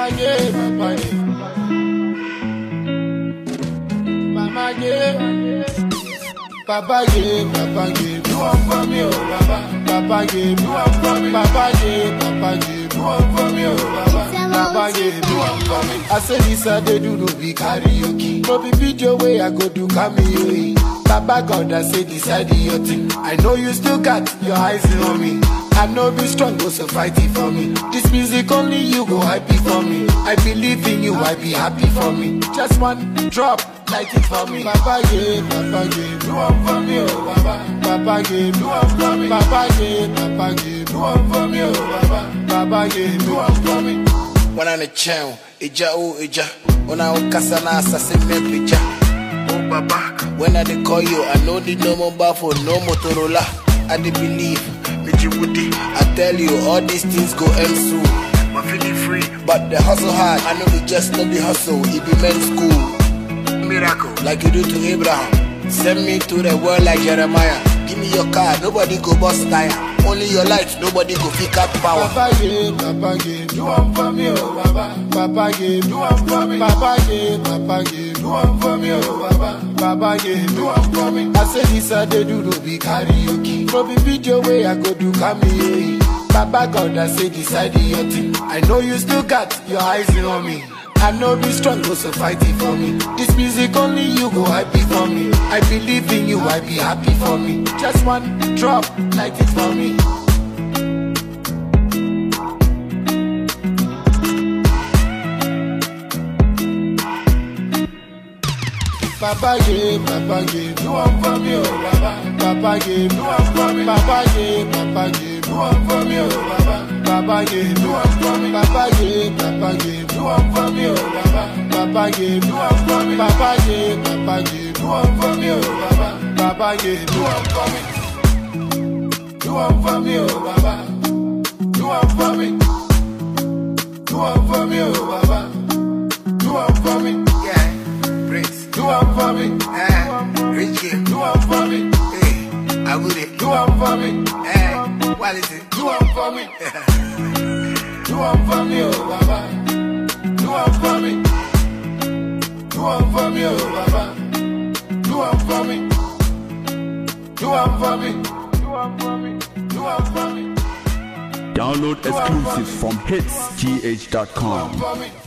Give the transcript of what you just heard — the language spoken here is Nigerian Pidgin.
Mama yeah, Papa yeah. Mama yeah. Papa yeah, Papa yeah. Do one for me, oh Baba. Papa yeah, do one for me. Papa yeah, Papa yeah. Do one for me, oh Baba. Papa yeah, do one for me. I say this I dey do no be karaoke. No be video way I go do cameo. Baba God I say decide your thing. I know you still got your eyes on me. I know be strong, go so fight it for me. This music only you go happy for me. I believe in you, I be happy for me. Just one drop, light it for me. Papa yeah, Papa yeah, do one for me, oh Baba. Papa yeah, do one for me. Papa yeah, Papa yeah, do one for me, oh Baba. Papa yeah, do one for me. wana ne kyɛn agya o agya wona wokasa na asase me pagya o baba when i dey call you i no need no mobile phone no motorola i dey believe megye wodi i tell you all these things go end soon my feeling free but the hustle hard i know be just no be hustle e be men's school miracle like you do to abraham send me to the world like jeremiah give me your car nobody go bust tire only your light nobody go pick up power Papa yeah, Papa yeah, do one for me, oh Baba. Papa yeah, do one for me. Papa yeah, Papa yeah, do one for me, oh Baba. Papa yeah, do one for me. I say this I dey do no be karaoke. No be video way I go do cameo. Baba God I say decide your thing. I know you still got your eyes on me. I know be strong, go so fight it for me. This music only you go happy for me. I believe in you, I be happy for me. Just one drop, light it for me. Papa yeah, Papa yeah, do one for me, oh Baba. Papa yeah, do one for me. Papa yeah, Papa yeah, do one for me, oh Baba. Papa yeah, do one for me. Papa yeah, Papa yeah, do one for me, oh Baba. Papa yeah, do one for me. Papa yeah, Papa yeah, do one for me, oh Baba. Papa yeah, do one for me. Do one for me, oh Baba. Do one for me. Do one for me, oh Baba. Do one for me. yeah prince Do one for me. eh richie Do one for me. Hey, I would it. Do one for me. Hey, what is it? Do one for me. Do one for me, oh Baba. Do one for me. Do one for me, oh Baba. Do one for me. Do one for me. Do one for me. Do one for me. Download exclusives from hitsgh.com. Do one for me.